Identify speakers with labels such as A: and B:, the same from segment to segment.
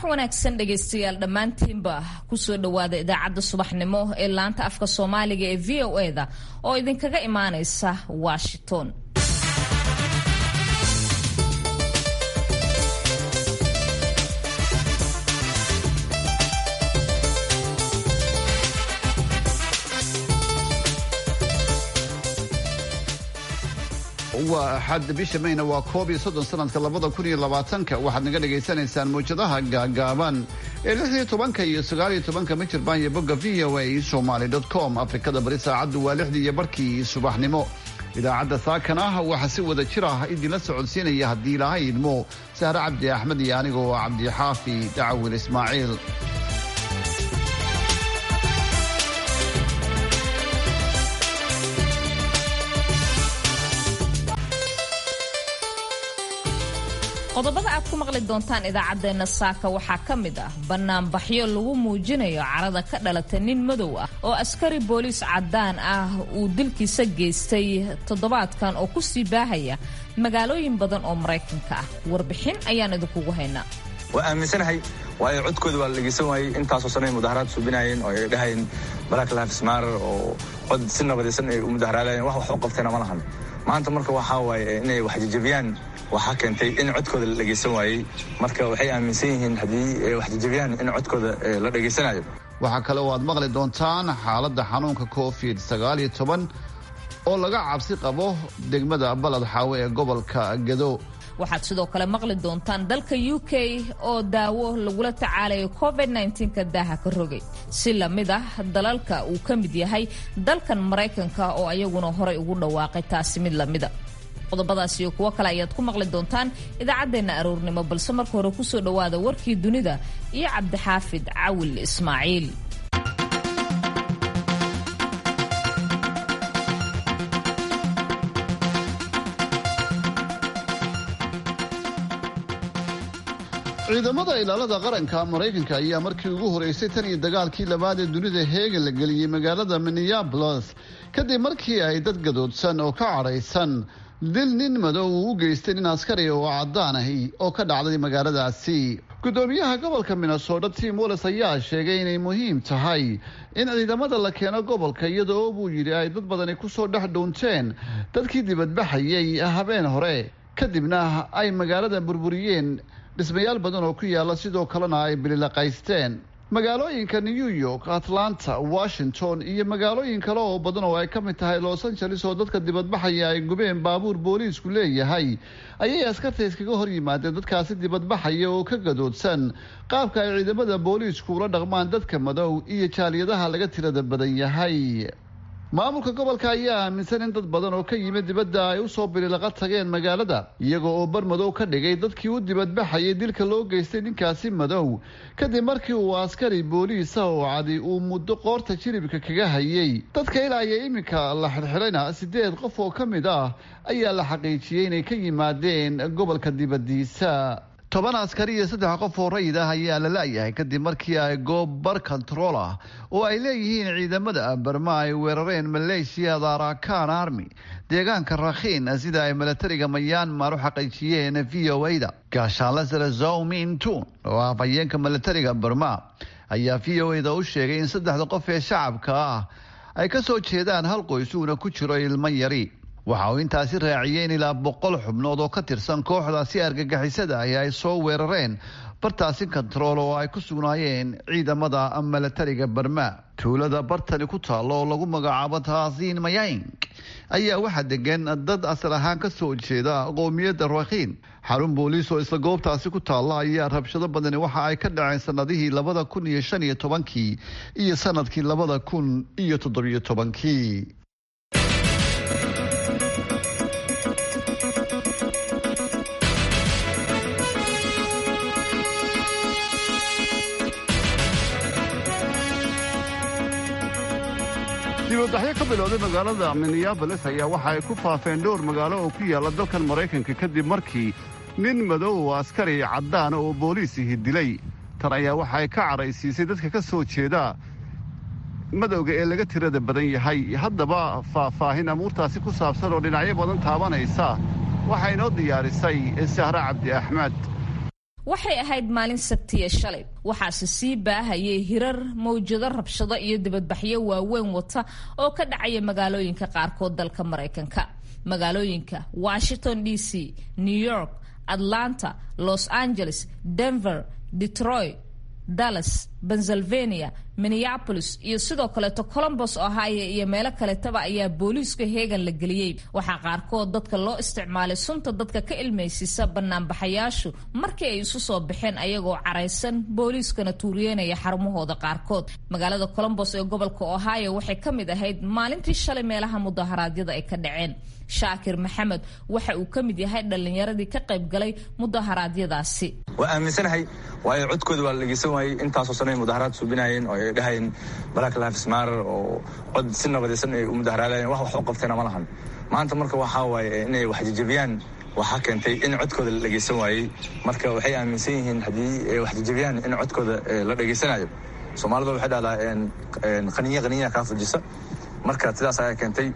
A: wanaagsan dhegaystayaal dhammaantiinba kusoo dhowaada idaacadda subaxnimo ee laanta afka soomaaliga ee v o e da oo idinkaga imaanaysa washington
B: waa axad bisha mayna waa koob iyo soddon sanadka labada kun iyo labaatanka waxaad naga dhagaysanaysaan mawjadaha gaagaaban ee lix iyo tobanka iyo sagaal iyo tobanka mijirbaan iyo bogga v o a somaly com afrikada bari saacaddu waa lixdii iyo barkii subaxnimo idaacadda saakan ah waxaa si wada jir ah idinla socodsiinaya haddii ilaahay idmo sahre cabdi axmed iyo anigoo cabdixaafi dacawil ismaaciil
A: qodobada aad ku maqli doontaan idaacaddeenna saaka waxaa ka mid ah bannaanbaxyo lagu muujinayo carada ka dhalata nin madow ah oo askari booliis caddaan ah uu dilkiisa geystay toddobaadkan oo ku sii baahaya magaalooyin badan oo maraykanka ah warbixin ayaan idinkugu haynaa
C: waa aaminsanahay waayo codkooda waa la dhegeysan waayey intaasoo sanay mudaharaad suubinayeen oo ay dhahayeen black lives matter oo cod si nabadaysan ay u mudaharaadayeen wax wax u qabtayna ma lahan maanta marka waxaa waaye inay wax jajabiyaan waxaa keentay in codkooda la dhegaysan waayey marka waxay aaminsan yihiin haddii wax jajabiyaan in codkooda la dhegaysanayo
B: waxaa kale oo aad maqli doontaan xaaladda xanuunka covid sagaal iyo toban oo laga cabsi qabo degmada balad xaawe ee gobolka gado
A: waxaad sidoo kale maqli doontaan dalka u k oo daawo lagula tacaalayo covid nka daaha ka rogay si lamid ah dalalka uu ka mid yahay dalkan maraykanka oo ayaguna horay ugu dhawaaqay taasi mid lamida qodobadaas iyo kuwo kale ayaad ku maqli doontaan idaacaddeenna aroornimo balse marka hore kusoo dhowaada warkii dunida iyo cabdixaafid cawil ismaaciil
B: ciidamada ilaalada qaranka maraykanka ayaa markii ugu horeysay tan iyo dagaalkii labaad ee dunida heegan la geliyey magaalada minneabolis kadib markii ay dad gadoodsan oo ka cadhaysan dil nin madow uu u geystay nin askari oo caddaan ahi oo ka dhacday magaaladaasi gudoomiyaha gobolka minnesota tim wallis ayaa sheegay inay muhiim tahay in ciidamada la keeno gobolka iyadoo buu yidhi ay dad badani kusoo dhex dhuunteen dadkii dibadbaxayay habeen hore kadibna ay magaalada burburiyeen dhismayaal badan oo ku yaala sidoo kalena ay bililaqaysteen magaalooyinka new york atlanta washington iyo magaalooyin kale oo badan oo ay ka mid tahay los angeles oo dadka dibadbaxaya ay gubeen baabuur booliisku leeyahay ayay askarta iskaga hor yimaadeen dadkaasi dibadbaxaya oo ka gadoodsan qaabka ay ciidamada booliisku ula dhaqmaan dadka madow iyo jaaliyadaha laga tirada badan yahay maamulka gobolka ayaa aaminsan in dad badan oo ka yimid dibadda ay usoo bililaqa tageen magaalada iyaga oo bar madow ka dhigay dadkii u dibadbaxayay dilka loo geystay ninkaasi madow kadib markii uu askari booliisa oo cadi uu muddo qoorta jiribka kaga hayay dadka ilaa iyo iminka la xirxirayna sideed qof oo ka mid ah ayaa la xaqiijiyey inay ka yimaadeen gobolka dibadiisa toban askari iyo saddex qof oo rayid ah ayaa la la-yahay kadib markii ay goob bar control ah oo ay leeyihiin ciidamada barma ay weerareen maleeshiyada arakan army deegaanka rakhiin sida ay milatariga mayanmar u xaqiijiyeen v o a da gaashaanle sare zowmin tun oo ah afhayeenka milatariga barma ayaa v o a da u sheegay in saddexda qof ee shacabka ah ay ka soo jeedaan hal qoys uuna ku jiro ilmo yari waxa uu intaasi raaciyey in ilaa boqol xubnood oo ka tirsan kooxdaasi argagixisada ahi ay soo weerareen bartaasi kontarool oo ay ku sugnaayeen ciidamada milatariga barma tuulada bartani ku taalo oo lagu magacaabo taasiin mayang ayaa waxaa degan dad asal ahaan ka soo jeeda qoomiyadda rakhiin xarun booliis oo isla goobtaasi ku taalla ayaa rabshado badani waxa ay ka dhaceen sanadihii labada kun iyo shan iyo tobankii iyo sanadkii labada kun iyo toddobiyo tobankii dibadbaxyo ka bilowday magaalada minneabolis ayaa waxa ay ku faafeen dhowr magaalo oo ku yaalla dalkan maraykanka kadib markii nin madow oo askari caddaana oo booliisihi dilay tan ayaa waxa ay ka cadhaysiisay dadka ka soo jeeda madowga ee laga tirada badan yahay haddaba faahfaahin amuurtaasi ku saabsan oo dhinacyo badan taabanaysa waxaa inoo diyaarisay sahre cabdi axmed
A: waxay ahayd maalin sabtiya shalay waxaase sii baahayay hirar mawjado rabshado iyo dibadbaxyo waaweyn wata oo ka dhacaya magaalooyinka qaarkood dalka maraykanka magaalooyinka washington d c new york atlanta los angeles denver detroit dallas pennsylvania minneapolis iyo sidoo kaleeto colombos ohio iyo meelo kaletaba ayaa booliiska heegan la geliyey waxaa qaarkood dadka loo isticmaalay sunta dadka ka ilmaysiisa banaanbaxayaashu markii ay isu soo baxeen ayagoo caraysan booliiskana tuuriyeynaya xarumahooda qaarkood magaalada colombos ee gobolka ohio waxay ka mid ahayd maalintii shalay meelaha mudaharaadyada ay ka dhaceen shaakir maxamed waxa uu ka mid yahay dhallinyaradii ka qayb galay mudaharaadyadaasi
C: waa aaminsanahay waayo codkooda waa la dhegeysan waayey intaasoo sano ay mudaharaad suubinayeen oo ay dhahayeen black lives matter oo cod si nabadaysan ay u mudaharaadayeen wax wax u qabteena ma lahan maanta marka waxaa waaye inay wax jajabiyaan waxaa keentay in codkooda la dhegeysan waayey marka waxay aaminsan yihiin haddii ay wax jajabiyaan in codkooda la dhegeysanayo soomaalida waxay dhahdaa qaninya qaninya kaa fujisa marka sidaas ayaa keentay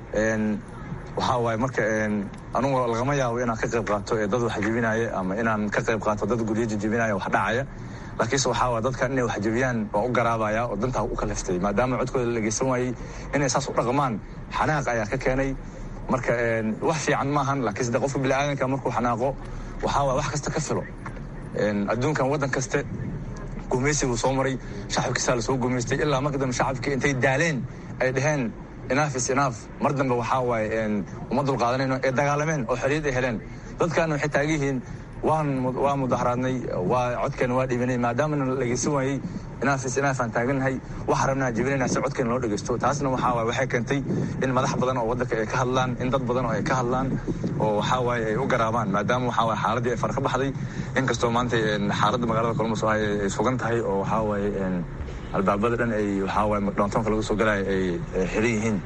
C: waxaa waaye marka anugu lagama yaabo inaan ka qayb qaato ee dad wax jebinaya ama inaan ka qayb qaato dad guryo jejebinaya wax dhacaya laakiinse waxaa waay dadkan inay wax jebiyaan waa u garaabaya oo dantaa u kaliftay maadaama codkooda la dhegeysan waayey inay saas u dhaqmaan xanaaq ayaa ka keenay marka wax fiican maahan laakiinse de qofka biniaadanka markuu xanaaqo waxaa waay wax kasta ka filo adduunkan waddan kaste gumaysiguu soo maray shacabkiisaa lasoo gumaystay ilaa marka dambe shacabkii intay daaleen ay dhaheen inaaf is inaaf mar dambe waxaa waaye uma dulqaadanayno ee dagaalameen oo xorriyad ay heleen dadkaana waxay taagan yihiin waan waa mudaharaadnay waa codkeena waa dhibanay maadaamana la dhegeysan waayey inaaf is inaaf aan taagannahay waxa rabnaa jebinayna si codkeena loo dhegeysto taasna waxaa waaye waxay keentay in madax badan oo waddanka ay ka hadlaan in dad badan oo ay ka hadlaan oo waxaa waaye ay u garaabaan maadaama waxaa waaye xaaladii ay far ka baxday inkastoo maanta xaaladda magaalada columbus ay sugan tahay oo waxaa waaye albaabada dhan ay waxaa waaye downtownka laga soo galaya ay xiran yihiin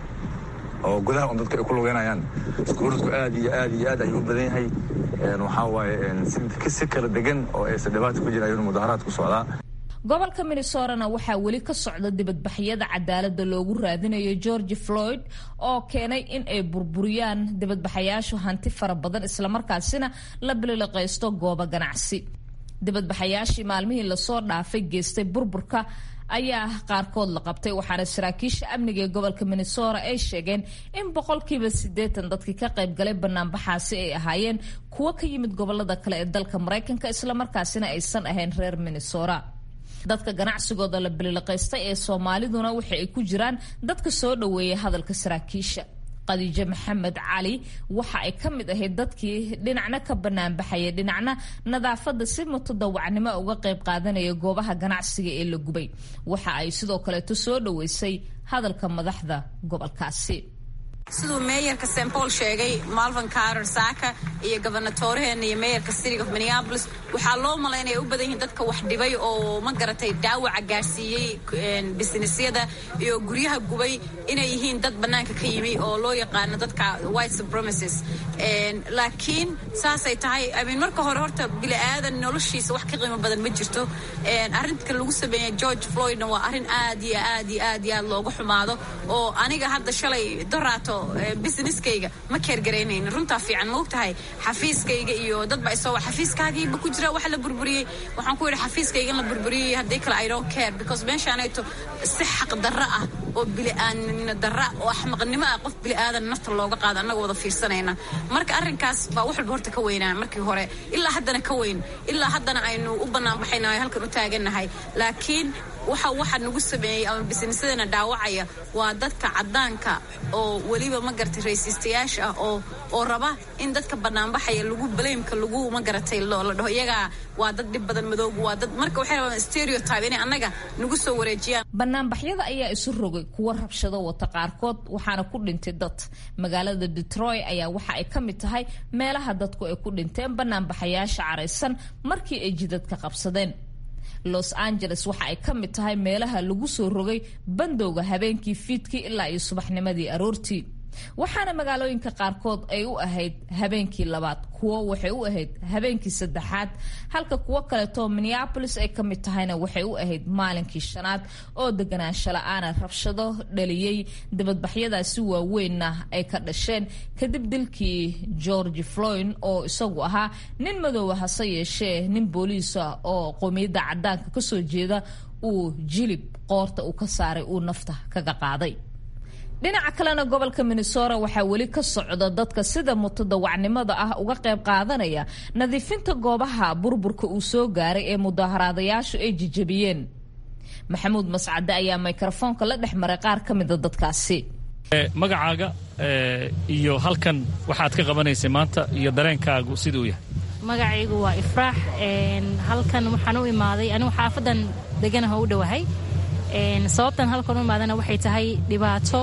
C: oo gudaha un dadka ay ku lugeynayaan iskuuradku aad iyo aad iyo aad ayuu u badan yahay waxaa waaye si kala degan oo aysan dhibaata ku jira ayuuna mudaharaad ku socdaa
A: gobolka minnesorana waxaa weli ka socda dibadbaxyada cadaalada loogu raadinayo george floyd oo keenay in ay burburiyaan dibadbaxayaashu hanti fara badan islamarkaasina la bililiqaysto goobo ganacsi dibadbaxayaashii maalmihii lasoo dhaafay geystay burburka ayaa qaarkood la qabtay waxaana saraakiisha amniga ee gobolka minnesota ay sheegeen in boqolkiiba siddeetan dadkii ka qayb galay banaanbaxaasi ay ahaayeen kuwo ka yimid gobolada kale ee dalka maraykanka islamarkaasina aysan ahayn reer minnesota dadka ganacsigooda la bililiqaystay ee soomaaliduna waxa ay ku jiraan dadka soo dhoweeyay hadalka saraakiisha khadiijo maxamed cali waxa ay ka mid ahayd dadkii dhinacna ka banaanbaxaya dhinacna nadaafadda si mutadawacnimo uga qayb qaadanaya goobaha ganacsiga ee la gubay waxa ay sidoo kaleeto soo dhoweysay hadalka madaxda gobolkaasi
D: siduu meeyarka st paul sheegay malvin carter saaka iyo gobernatooraheenna iyo meeyarka city of minneapolis waxaa loo malaynaya u badan yihiin dadka wax dhibay oo ma garatay dhaawaca gaarsiiyey businessyada iyo guryaha gubay inay yihiin dad bannaanka ka yimi oo loo yaqaano dadka white supremacies laakiin saasay tahay imean marka hore horta bili-aadan noloshiisa wax ka qiimo badan ma jirto arrinta lagu sameeyey george floydna waa arrin aad iyo aad iyo aad iyo aad looga xumaado oo aniga hadda shalay doraato businesskayga ma keergaraynaynin runtaa fiican ma og tahay xafiiskayga iyo dad ba isoo xafiiskaagiiba ku jira wax la burburiyey waxaan ku yidhi xafiiskayga in la burburiyey haddii kale i don't care because meeshaanayto si xaq darro ah oo bili'aanimo darra oo axmaqnimo ah qof bili'aadan nafta looga qaado annaga wada fiirsanayna marka arrinkaas baa wax walba horta ka weynaa markii hore ilaa haddana ka weyn ilaa haddana aynu u banaanbaxaynahay halkan u taagannahay laakiin waxa waxa nagu sameeyey ama bisnisadana dhaawacaya waa dadka caddaanka oo weliba ma garatay raysiistayaasha ah oo oo raba in dadka banaanbaxaya lagu baleymka lagu ma garatay la dhaho iyagaa waa dad dhib badan madoogu waa dad marka waxay rabaan stereotype inay annaga nagu soo wareejiyaan
A: banaanbaxyada ayaa isu rogay kuwa rabshado wata qaarkood waxaana ku dhintay dad magaalada detroit ayaa waxa ay ka mid tahay meelaha dadku ay ku dhinteen banaanbaxayaasha caraysan markii ay jidadka qabsadeen los angeles waxa ay ka mid tahay meelaha lagu soo rogay bandowga habeenkii fiidkii ilaa iyo subaxnimadii aroortii waxaana magaalooyinka qaarkood ay u ahayd habeenkii labaad kuwo waxay u ahayd habeenkii saddexaad halka kuwo kaleetoo minneabolis ay ka mid tahayna waxay u ahayd maalinkii shanaad oo deganaansho la-aana rabshado dhaliyey dibadbaxyadaasi waaweynna ay ka dhasheen kadib dilkii george floyn oo isagu ahaa nin madoowa hase yeeshee nin booliisa oo qowmiyadda cadaanka kasoo jeeda uu jilib qoorta uu ka saaray uu nafta kaga qaaday dhinaca kalena gobolka minnesota waxaa weli ka socda dadka sida mutadawacnimada ah uga qayb qaadanaya nadiifinta goobaha burburka uu soo gaaray ee mudaaharaadayaashu ay jijabiyeen maxamuud mascade ayaa mikrofoonka la dhex maray qaar ka mida dadkaasi
E: magacaaga iyo halkan waxaad ka qabanaysay maanta iyo dareenkaagu siduu yahay
F: magacaygu waa ifraax halkan waxaan u imaaday anigu xaafadan deganaha u dhowahay sababtan halkan u imaadana waxay tahay dhibaato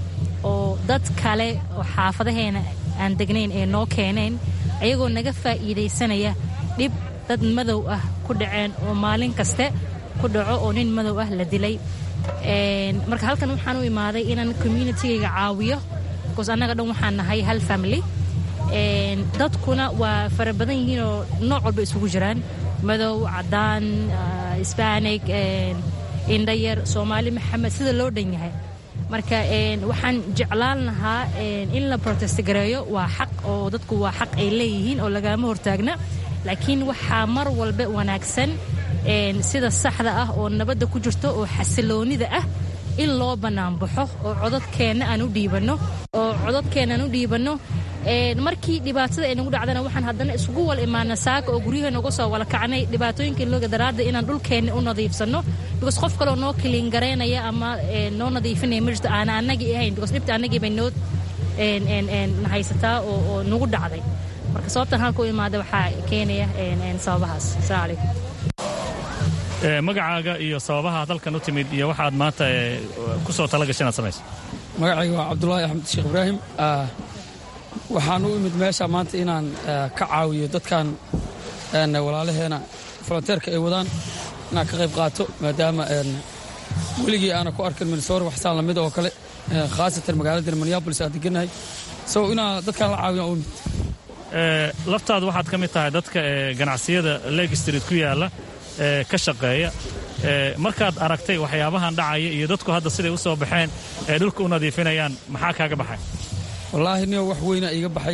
F: oo dad kale oo xaafadaheena aan degnayn ee noo keeneen ayagoo naga faa'iidaysanaya dhib dad madow ah ku dhaceen oo maalin kaste ku dhaco oo nin madow ah la dilay marka halkan waxaan u imaaday inaan communitygayga caawiyo bcause annaga dhan waxaan nahay hal family dadkuna waa fara badan yihiinoo nooc walba isugu jiraan madow cadaan sbanig indhayar soomaali maxamed sida loo dhan yahay marka waxaan jeclaan lahaa in la protest gareeyo waa xaq oo dadku waa xaq ay leeyihiin oo lagaama hortaagna laakiin waxaa mar walba wanaagsan sida saxda ah oo nabadda ku jirto oo xasiloonida ah in loo bannaanbaxo oo codadkeenna aan u dhiibanno oo codadkeenna aan u dhiibanno markii dhibaatada ay nagu dhacdana waxaan haddana isugu wal imaana saaka oo guryaheena uga soo wala kacnay dhibaatooyinka looga daraadda inaan dhulkeenna u nadiifsanno because qof kaloo noo kiliin garaynaya ama noo nadiifinaya ma jirto aana annagii ahayn because dhibta annagii bay noo haysataa oo nagu dhacday marka sababtan halka u imaada waxaa keenaya sababahaas asalaamu calaykum
E: magacaaga iyo sababaha dalkan u timid iyo waxaad maanta ku soo tala gashay inaad samayso
G: magacayga waa cabdulaahi axmed sheekh ibraahim waxaan u imid meesha maanta inaan ka caawiyo dadkan walaalaheena volonteerka ay wadaan inaan ka qayb qaato maadaama weligii aana ku arkin minnesota waxsaan lamid oo kale khaasatan magaalada minneabolis aan deganahay so inaan dadkan la caawiyo u imid
E: laftaadu waxaad ka mid tahay dadka ganacsiyada leg street ku yaalla ka shaqeeya markaad aragtay waxyaabahan dhacaya iyo dadku hadda siday u soo baxeen ee dhulka u nadiifinayaan maxaa kaaga baxay
G: wallaahi niyo wax weyna iiga baxay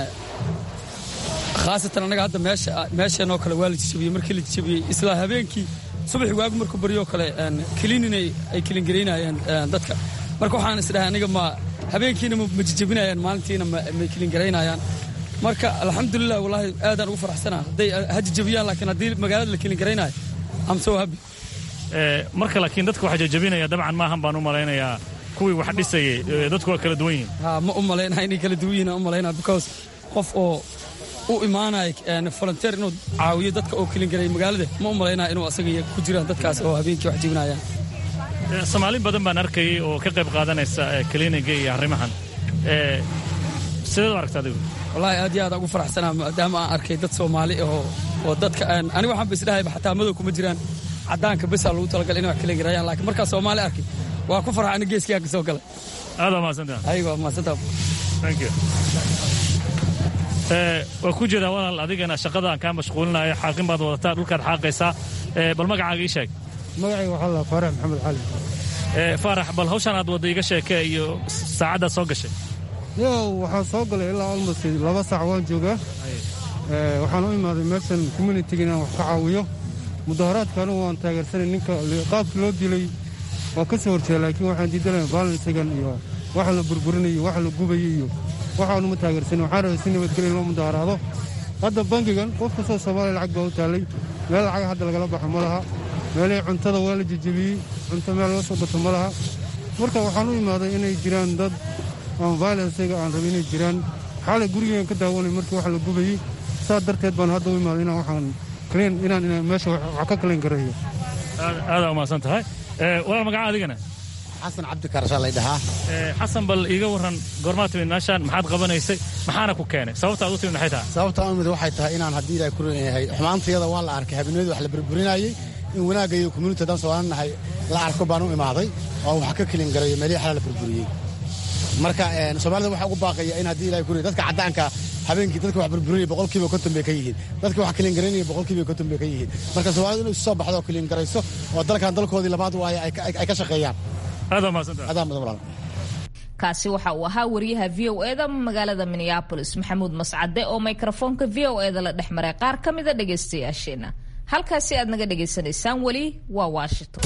G: khaasatan annaga hadda meesheenoo kale waa la jijabiyey markii la jijabiyey isla habeenkii subaxi waagu markuu baryoo kale kiliininay ay kilingaraynaayeen dadka marka waxaan isdhahay aniga ma habeenkiina ma jijabinayaan maalintiina may kilingaraynayaan marka alxamdulilah wallaahi aadaan ugu faraxsanaa hadday ha jijabiyaan laakiin haddii magaalada la kilingaraynayo am so happy
E: marka laakiin dadka waxa jajabinaya dabcan maahan baan u malaynayaa kuwii wax dhisayay dadku waa kala duwan yihiin
G: ha ma u malaynaa inay kala duwan yihiin u malaynaa because qof oo u imaanaya volunteer inuu caawiyo dadka oo kilingaray magaalada ma u malaynaa inuu asaga ku jiraan dadkaas oo habeenkii wax jibinayaan
E: soomaali badan baan arkayay oo ka qayb qaadanaysa kliniga iyo arrimahan sideed u aragta adigu
G: wallaahi aad iyo aad ugu faraxsanaa maadaama aan arkay dad soomaali oo oo dadka aniga waxaan ba isdhahayba xataa madow kuma jiraan caddaanka besaa lagu talagal inay wax kilingarayaan laakiin markaa soomaali arkay waa ku farxa aniga geeskii ka soo galay
E: aad waa mahadsantaha
G: ayago waa mahadsantaha
E: thank you waa ku jeedaa walaal adigana shaqada aan kaa mashquulinayo xaaqin baad wadataa dhulkaad xaaqaysaa bal magacaaga ii sheeg
H: magacayga waxaa la faarax maxamed cali
E: faarax bal hawshaan aad wadda iga sheekee iyo saacaddaad soo gashay
H: yow waxaan soo galay ilaa almost laba saac waan joogaa waxaan u imaaday meeshan communitiga inaan wax ka caawiyo mudaharaadka anigu waan taageersanay ninka qaabkii loo dilay waa ka soo horjeeda laakiin waxaan diidanaya balansigan iyo waxa la burburinayo waxa la gubayo iyo waxaanuma taageersanin waxaan rabay si nabadgelya loo mudaharaado hadda bangigan qof kastoo soomaaliya lacag baa u taallay meel lacag hadda lagala baxo ma laha meelihii cuntada waa la jejebiyey cunto meel laga soo gato ma laha marka waxaan u imaaday inay jiraan dad aan violensiga aan rabin inay jiraan xaalay gurigean ka daawanay markii wax la gubayey saa darteed baan hadda u imaaday inaan waxaan kliin inaan meesha wax ka kaliin gareeyo
E: aadaa umahadsan tahay walaal magaca adigana
I: xasan cabdi karashaa lay dhahaa
E: xasan bal iiga warran goormaa timid meeshaan maxaad qabanaysay maxaana ku keenay sababta aad u timid maxay tahay
I: sababta aan umid waxay tahay inaan haddii ilaahay ku yahay xumaantayada waa la arkay habeenimada wax la burburinayey in wanaagga iyo community haddaan soomaali nahay la arko baan u imaaday oo wax ka kelin garayo meelihii xalaa la burburiyey marka soomaalida waxaa ugu baaqaya in haddii ilahay kuriya dadka caddaanka habeenkii dadka wax burburinaya boqolkiiba konton bay ka yihiin dadka wax kiliingaraynaya boqolkiiba konton bay ka yihiin marka soomaalida inay isu soo baxdo oo kiliingarayso oo dalkan dalkoodii labaad waaye ay ka shaqeeyaan
E: adaa mahadsantaha
I: adaa mudan walaal
A: kaasi waxa uu ahaa wariyaha v o eda magaalada minneabolis maxamuud mascade oo mikrofoonka v o eda la dhex maray qaar ka mida dhegaystayaasheena halkaasi aad naga dhagaysanaysaan weli waa washington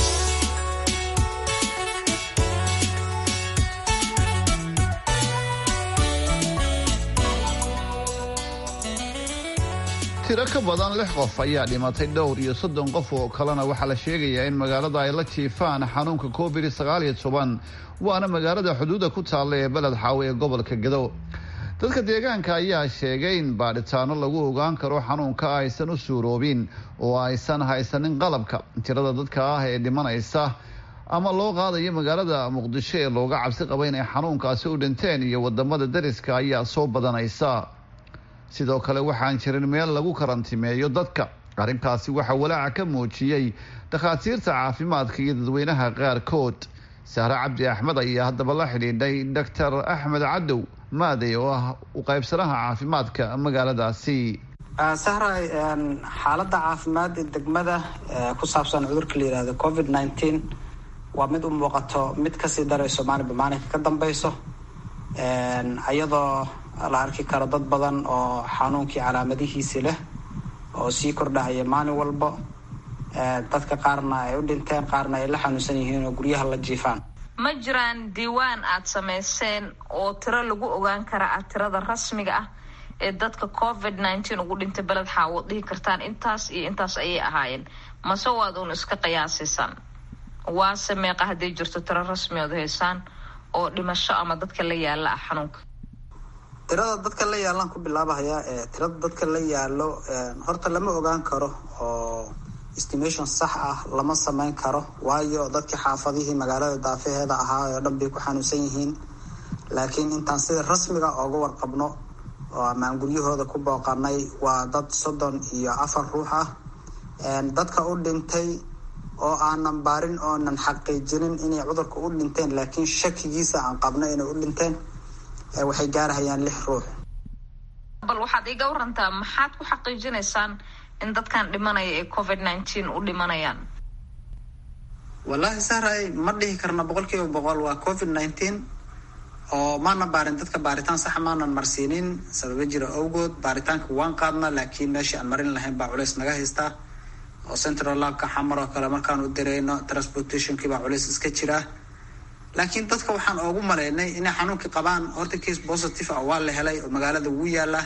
B: tiro ka badan lix qof ayaa dhimatay dhowr iyo soddon qof oo kalena waxaa la sheegayaa in magaalada ay la jiifaan xanuunka covid sagaal iyo toban waana magaalada xuduudda ku taalla ee beled xaawe ee gobolka gado dadka deegaanka ayaa sheegay in baadhitaano lagu ogaan karo xanuunka aysan u suuroobin oo aysan haysanin qalabka tirada dadka ah ee dhimanaysa ama loo qaadayo magaalada muqdisho ee looga cabsi qaba inay xanuunkaasi u dhinteen iyo wadamada dariska ayaa soo badanaysa sidoo kale waxaan jirin meel lagu karantimeeyo dadka arrintaasi waxaa walaaca ka muujiyey dhakhaatiirta caafimaadka iyo dadweynaha qaarkood sahre cabdi axmed ayaa haddaba la xidhiidhay doctor axmed cadow maaday oo ah u qaybsanaha caafimaadka magaaladaasi
J: sahray xaaladda caafimaad ee degmada ku saabsan cudurka la yihahdo covid nineteen waa mid u muuqato mid kasii darayso maalinba maalinka ka dambeyso iyadoo la arki karo dad badan oo xanuunkii calaamadihiisi leh oo sii kordhahaya maalin walbo dadka qaarna ay u dhinteen qaarna ay la xanuunsan yihiin oo guryaha la jiifaan
A: ma jiraan diiwaan aad samayseen oo tiro lagu ogaan kara ah tirada rasmiga ah ee dadka covid nineteen ugu dhintay beled xaawood dhihi kartaan intaas iyo intaas ayay ahaayeen mase waad uun iska qiyaasisan waase meeqa hadday jirto tiro rasmi ood haysaan oo dhimasho ama dadka la yaala ah xanuunka
J: tirada dadka la yaalaan ku bilaabahayaa ee tirada dadka la yaalo horta lama ogaan karo oo estimation sax ah lama sameyn karo waayo dadkii xaafadihii magaalada daafaheeda ahaa oo dhan bay ku xanuunsan yihiin laakiin intaan sida rasmiga ooga warqabno oo amaan guryahooda ku booqanay waa dad soddon iyo afar ruux ah dadka u dhintay oo aanan baarin oonan xaqiijinin inay cudurka u dhinteen laakiin shakigiisa aan qabno inay u dhinteen waxay gaarahayaan lix ruux
A: bal waxaad iga warantaa maxaad ku xaqiijinaysaan in dadkan dhimanaya ee covid nineteen u dhimanayaan
J: wallaahi sahray ma dhihi karna boqol kiiba boqol waa covid nineteen oo maana baarin dadka baaritaan saxa maanan marsiinin sababa jira awgood baaritaanka waan qaadnaa laakiin meeshii aan marin lahayn baa culeys naga haystaa oo central labka xamar oo kale markaan u dirayno transportationkii baa culeys iska jira laakiin dadka waxaan oogu maleynay inay xanuunkii qabaan horta case positive ah waa la helay oo magaalada wuu yaala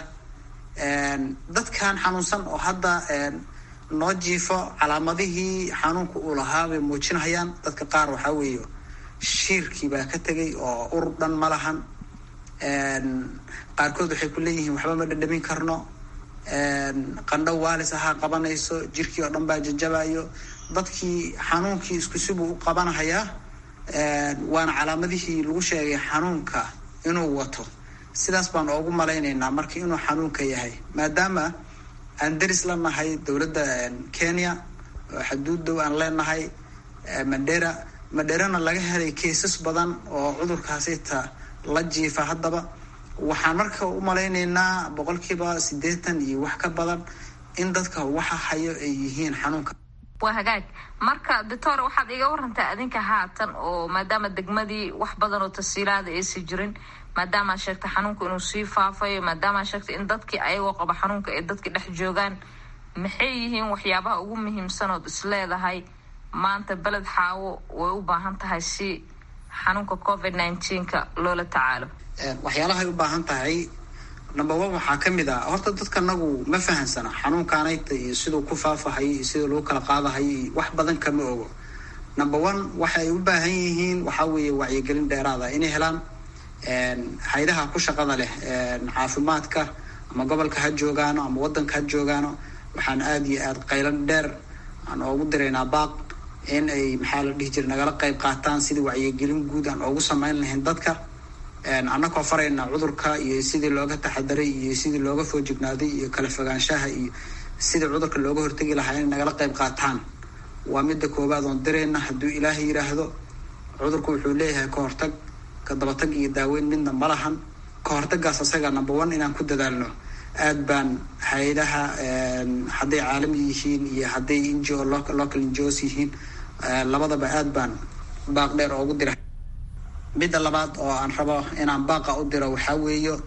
J: dadkan xanuunsan oo hadda noo jiifo calaamadihii xanuunka uu lahaa bay muujinayaan dadka qaar waxaa weeye shiirkii baa ka tegay oo ur dhan ma lahan qaarkood waxay ku leeyihiin waxba ma dhadhamin karno qandho waalis ahaa qabanayso jirkii oo dhan baa jajabayo dadkii xanuunkii isku sibuu u qabanahayaa waana calaamadihii lagu sheegay xanuunka inuu wato sidaas baan oogu malaynaynaa marka inuu xanuunka yahay maadaama aan deris la nahay dowladda kenya oo xaduud dow aan leenahay mandera mandherana laga helay kaysas badan oo cudurkaasita la jiifa haddaba waxaan marka u malaynaynaa boqolkiiba siddeetan iyo wax ka badan in dadka waxa hayo ay yihiin xanuunka
A: waa hagaag marka doctor waxaad iga warantaa adinka haatan oo maadaama degmadii wax badan oo tasiilaada aysi jirin maadaamaa sheegtay xanuunka inuu sii faafayo maadaamaa sheegtay in dadkii ayagoo qaba xanuunka ay dadkii dhex joogaan maxay yihiin waxyaabaha ugu muhiimsan ood is leedahay maanta beled xaawo way u baahan tahay si xanuunka covid nineteenka loola tacaalo
J: waxyaalahay u baahan tahay number one waxaa ka mid ah horta dadka nagu ma fahansana xanuunkaanayta iyo siduu ku faafahayo iyo sida lagu kala qaadahayo iyo wax badan kama ogo number one waxay u baahan yihiin waxaa weeye wacyigelin dheeraada inay helaan haydaha ku shaqada leh caafimaadka ama gobolka ha joogaano ama wadanka ha joogaano waxaan aada iyo aada qaylan dheer aan oogu diraynaa baaq in ay maxaa la dhihi jira nagala qayb qaataan sidii wacyigelin guud aan oogu sameyn lahayn dadka annakoo farayna cudurka iyo sidii looga taxadaray iyo sidii looga foojignaaday iyo kala fogaanshaha iyo sidii cudurka looga hortegi lahaa inay nagala qayb qaataan waa midda koowaad oon dirayna hadduu ilaahay yidhaahdo cudurku wuxuu leeyahay ka hortag kadabatag iyo daaweyn midna ma lahan ka hortagaas asaga number one inaan ku dadaalno aad baan hay-adaha hadday caalami yihiin iyo hadday ngo local ngos yihiin labadaba aad baan baaq dheer oogu dira midda labaad oo aan rabo inaan baaqa u diro waxaa weeyo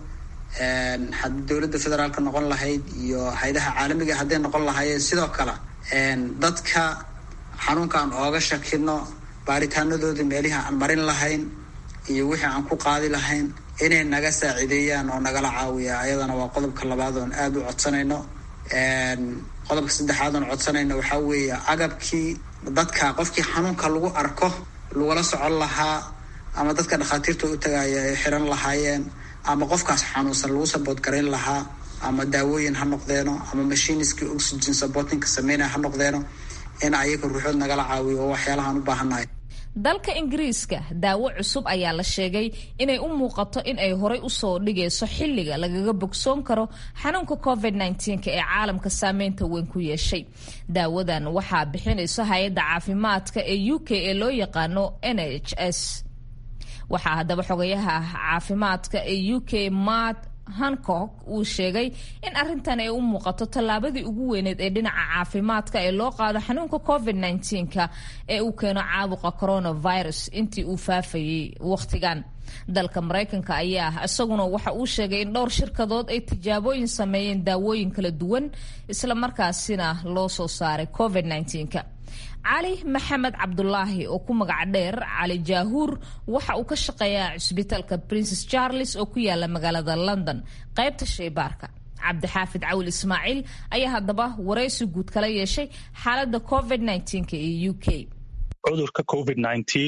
J: haddii dowladda federaalka noqon lahayd iyo hay-adaha caalamiga hadday noqon lahaayeen sidoo kale dadka xanuunka aan ooga shakino baaritaanadooda meelihii aan marin lahayn iyo wixii aan ku qaadi lahayn inay naga saaciideeyaan oo nagala caawiya ayadana waa qodobka labaad oon aada u codsanayno qodobka saddexaad oon codsanayno waxaa weeye agabkii dadka qofkii xanuunka lagu arko lagula socon lahaa ama dadka dhakhaatiirta u tagaaya ay xiran lahaayeen ama qofkaas xanuunsan lagu sabood garayn lahaa ama daawooyin ha noqdeeno ama mashiniskii oxygen supportingka sameynaya ha noqdeeno in ayaga ruuxood nagala caawiyo oo waxyaalahaan u baahannahay
A: dalka ingiriiska daawo cusub ayaa la sheegay inay u muuqato in ay horay usoo dhigayso xilliga lagaga bogsoon karo xanuunka covid ee caalamka saameynta weyn ku yeeshay daawadan waxaa bixinayso hay-adda caafimaadka ee u k ee loo yaqaano n h s waxaa haddaba xogayaha caafimaadka ee u k mat hancock uu sheegay in arrintan ay u muuqato tallaabadii ugu weyneed ee dhinaca caafimaadka ee loo qaado xanuunka covid ka ee uu keeno caabuqa coronavirus intii uu faafayay wakhtigan dalka maraykanka ayaa isaguna waxa uu sheegay in dhowr shirkadood ay tijaabooyin sameeyeen daawooyin kala duwan islamarkaasina loo soo saaray covid -ka cali maxamed cabdulaahi oo ku magac dheer cali jaahuur waxa uu ka shaqeeyaa cusbitaalka princes charles oo ku yaala magaalada london qaybta shaybaarka cabdixaafid cawil ismaaciil ayaa haddaba waraysi guud kala yeeshay xaaladda covid ee u k
K: cudurka covid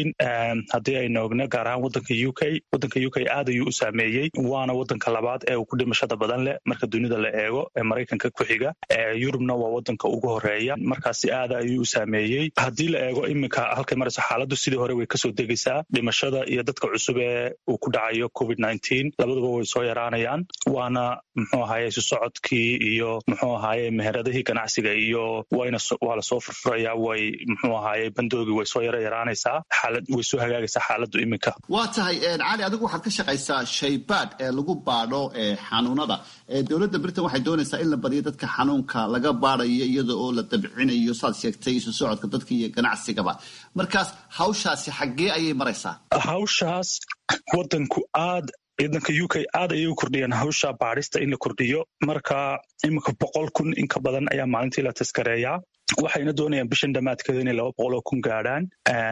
K: haddii aynu ogno gaar ahaan wadanka u k wadanka u k aad ayuu u saameeyey waana wadanka labaad ee uu ku dhimashada badan leh marka dunida la eego ee maraykanka ku xiga yurubna waa wadanka ugu horeeya markaasi aada ayuu u saameeyey haddii la eego iminka halkay marayso xaaladdu sidii hore way kasoo degaysaa dhimashada iyo dadka cusub ee uu ku dhacayo covid labaduba way soo yaraanayaan waana muxuu ahaye isu socodkii iyo muxuu ahaye meheradihii ganacsiga iyo waa lasoo furfuraya way muxuu ahaye bandoogi way soo yara yaraanaysaa xaalad way soo hagaagaysaa xaaladdu iminka
B: waa tahay cali adigu waxaad ka shaqaysaa shaybaadh ee lagu baadho xanuunada dowladda britain waxay doonaysaa in la badiyo dadka xanuunka laga baadayo iyada oo la dabcinayo saad sheegtay isu socodka dadka iyo ganacsigaba markaas hawshaasi xaggee ayay maraysaa
K: hawshaas wadanku aad ciidanka u k aad ayay u kordhiyeen hawsha baadhista in la kordhiyo marka iminka boqol kun in ka badan ayaa maalintii la taskareeyaa waxayna doonayaan bishan dhammaadkeeda inay laba boqol oo kun gaadhaan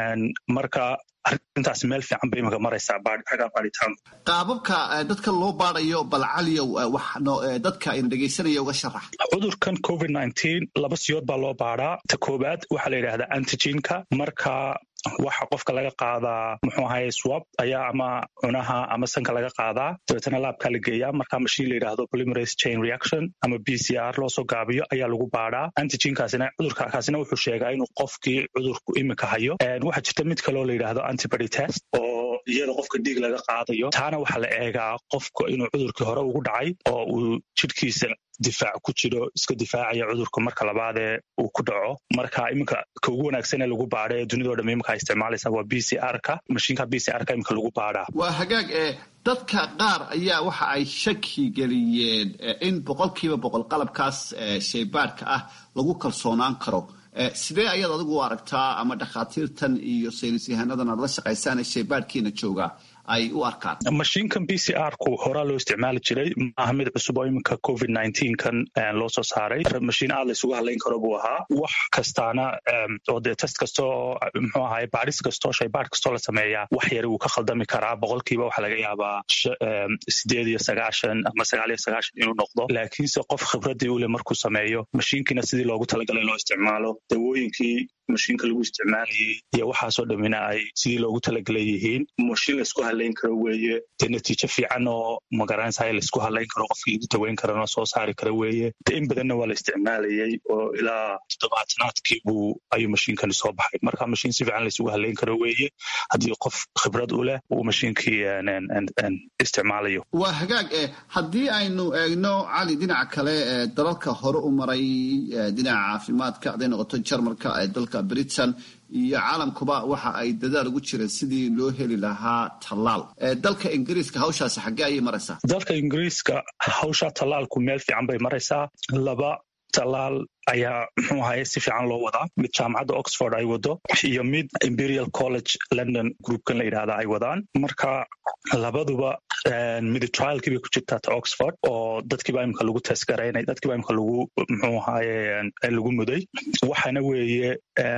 K: marka arrintaas meel fiican bay imika maraysaa xagga baadhitaanku
B: qaababka dadka loo baadayo bal caliyow dadka ayna dhegaysanaya uga sharax
K: cudurkan covid laba siyood baa loo baadhaa ta koowaad waxaa la yidhahdaa antigenka marka waxa qofka laga qaadaa muxuu ahaye swab ayaa ama cunaha ama sanka laga qaadaa dabeetana laabkaa la geeyaa marka mashiin la yidhaahdo polymerase chain reaction ama b c r loosoo gaabiyo ayaa lagu baadhaa antigenkaasina cudurkaasina wuxuu sheegaa inuu qofkii cudurku iminka hayo waxaa jirta mid kaloo la yidhaahdo antibody test oo iyada qofka dhiig laga qaadayo taana waxaa la eegaa qofka inuu cudurkii hore ugu dhacay oo uu jidhkiisa difaac ku jiro iska difaacaya cudurka marka labaadee uu ku dhaco marka iminka ka ugu wanaagsan ee lagu baadha ee dunidao dham iminka ay isticmaalaysaa waa b c r ka mashiinka b c r ka iminka lagu baadhaa
B: waa hagaag ee dadka qaar ayaa waxa ay shaki geliyeen in boqolkiiba boqol qalabkaas shaybaadhka ah lagu kalsoonaan karo sidee ayaad adigu u aragtaa ama dhakhaatiirtan iyo saynis yahaanadan aad la shaqaysaan ee shaybaadhkiina joogaa ay u arkaan
K: mashiinkan b c r ku horaa loo isticmaali jiray maaha mid cusub oo iminka covid kan loo soo saaray mashiin aad la isugu hadlayn karo buu ahaa wax kastaana oo dee test kastoo muxuu ahaye baadhis kastoo shaybaadh kastoo la sameeyaa wax yari wuu ka khaldami karaa boqolkiiba waxaa laga yaabaa sideed iyo sagaashan ama sagaal iyo sagaashan inuu noqdo laakiinse qof khibradii ule markuu sameeyo mashiinkiina sidii loogu talagalay loo isticmaalo dawooyinkii mashiinka lagu isticmaalayay iyo waxaasoo dhammina ay sidii loogu talagalay yihiin mashiin laisku hadlayn karo weeye dee natiijo fiican oo magaranaysahay laisku hadlayn karo qofkii lagu daweyn karana soo saari kara weeye de in badanna waa la isticmaalayay oo ilaa toddobaatanaadkii buu ayuu mashiinkani soo baxay marka mashiin si fiican laisugu hadlayn karo weeye haddii qof khibrad u leh uu mashiinkii isticmaalayo
B: waa hagaag e haddii aynu eegno cali dhinaca kale dalalka hore u maray dhinaca caafimaadka hadday noqoto jarmalka dalka dalka britain iyo caalamkuba waxa ay dadaal ugu jireen sidii loo heli lahaa tallaal dalka ingiriiska hawshaasi xaggee ayay maraysaa
K: dalka ingiriiska hawsha tallaalku meel fiican bay maraysaa laba tallaal ayaa muxuu ahaye si fiican loo wadaa mid jaamacadda oxford ay wado iyo mid imperial college london groupkan la yidhahda ay wadaan marka labaduba mid trialkii bay ku jirtaa ta oxford oo dadkiiba imika lagu testgaraynay dadkiiba imika lagu muxuu ahaye lagu muday waxaana weeye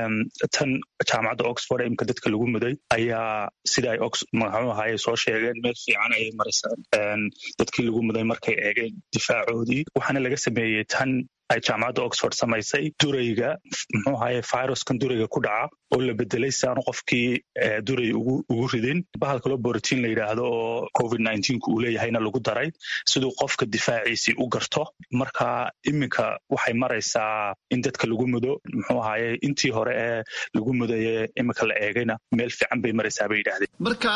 K: tan jaamacadda oxford imika dadka lagu muday ayaa sida ay muxuu ahaye soo sheegeen meel fiican ayay maraysaa dadkii lagu muday markay eegeen difaacoodii waxaana laga sameeyey tan ay jaamacadda oxford samaysay durayga muxuu ahaye viruskan durayga ku dhaca oo la bedelay si aanu qofkii duray ugu ridin bahal kaloo borotiin la yidhaahdo oo covid nneteen-ku uu leeyahayna lagu daray siduu qofka difaaciisii u garto marka iminka waxay maraysaa in dadka lagu mudo muxuu ahaye intii hore ee lagu mudaye iminka la eegayna meel fiican bay maraysaa bay yidhahdeen
B: marka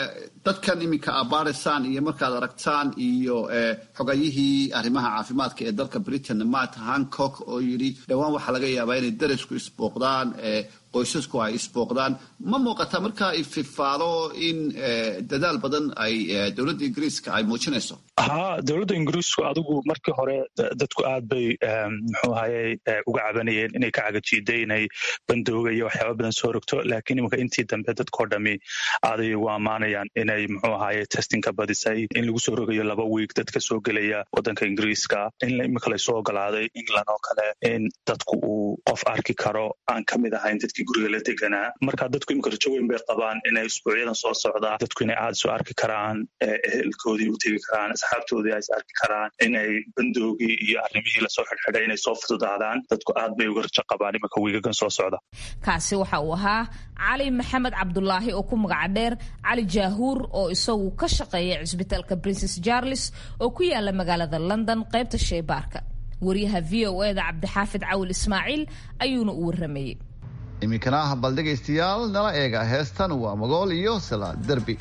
B: dadkan iminka abaaraysaan iyo markaad aragtaan iyo xogayihii arrimaha caafimaadka ee dalka britain matt hancock oo yidhi dhowaan waxaa laga yaabaa inay darisku isbooqdaan qoysasku ay isbooqdaan ma muuqataa markaa ififaalo in dadaal badan ay dowladda ingiriiska ay muujinayso
K: ha dowladda ingiriisku adigu markii hore dadku aad bay muxuu ahaye uga cabanayeen inay ka cagajiiday inay bandooga iyo waxyaaba badan soo rogto laakiin iminka intii dambe dadkao dhami aaday ugu ammaanayaan inay muxuu ahaye testinka badisay in lagu soo rogayo laba wiig dadka soo gelaya waddanka ingiriiska in iminka laysoo ogolaaday england oo kale in dadku uu qof arki karo aan ka mid ahayn dadkii guriga la deganaa marka dadku imika rajo weyn bay qabaan inay isbuucyadan soo socdaa dadku inay aada soo arki karaan ehelkoodii u tegi karaan asxaabtoodii ay is arki karaan inay bandoogii iyo arrimihii lasoo xidhxidhay inay soo fududaadaan dadku aad bay uga rajo qabaan iminka wiigagan soo socda
A: kaasi waxa uu ahaa cali maxamed cabdulaahi oo ku magaca dheer cali jaahuur oo isagu ka shaqeeya cisbitaalka princes charles oo ku yaala magaalada london qaybta sheybaarka wariyaha v o eda cabdixaafid cawil ismaaciil ayuuna u waramayey
B: iminkana ah bal dhegaystayaal nala eega heestan waa magool iyo salaad derbi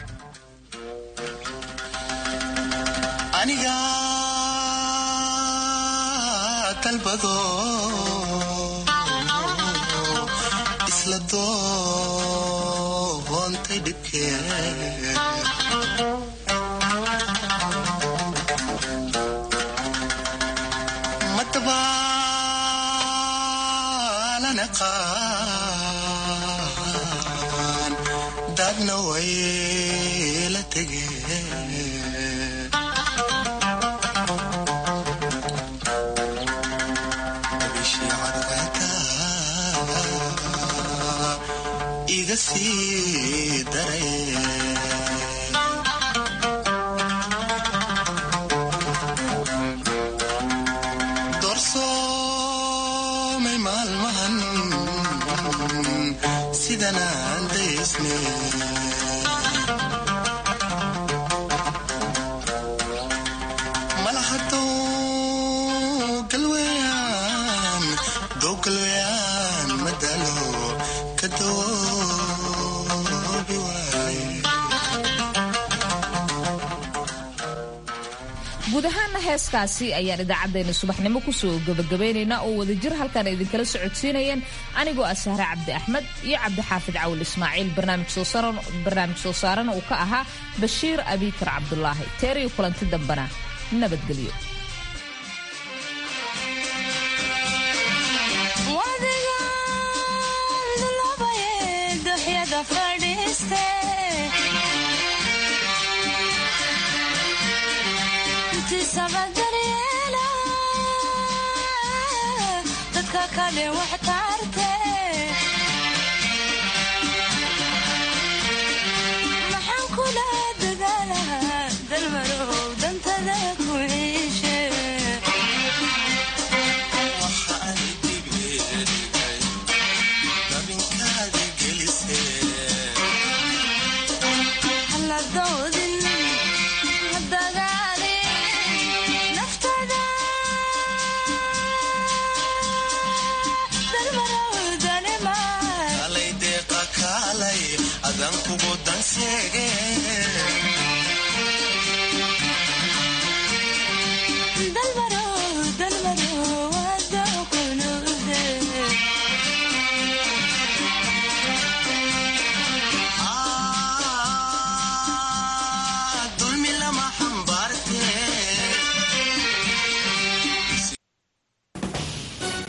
L: aniga dalbado isla doontay dhibkee dadna way la tegeen bishii cadceeda iga sii daray doorsoomay maalmahan sidanaan daysne malahadoo galweyaan dow galweyaan madalo ka doobi waaye
A: guud ahaana heeskaasi ayaan idaacaddeenna subaxnimo kusoo gabagabaynaynaa oo wadajir halkan idinkala socodsiinayeen anigoo ah sahre cabdi axmed iyo cabdixaafid cawil ismaaciil barnaamij soo saarana uu ka ahaa bashiir abiikar cabdulaahi teeriyo kulanti dambana nabadgelyo
M: dadka kale wax taarte maxaan kula dadaalahaa dalmarow dantada ku iishe haladoodin hadagaalin naftada
L: kalay deeqa kaalay adan kugu danseege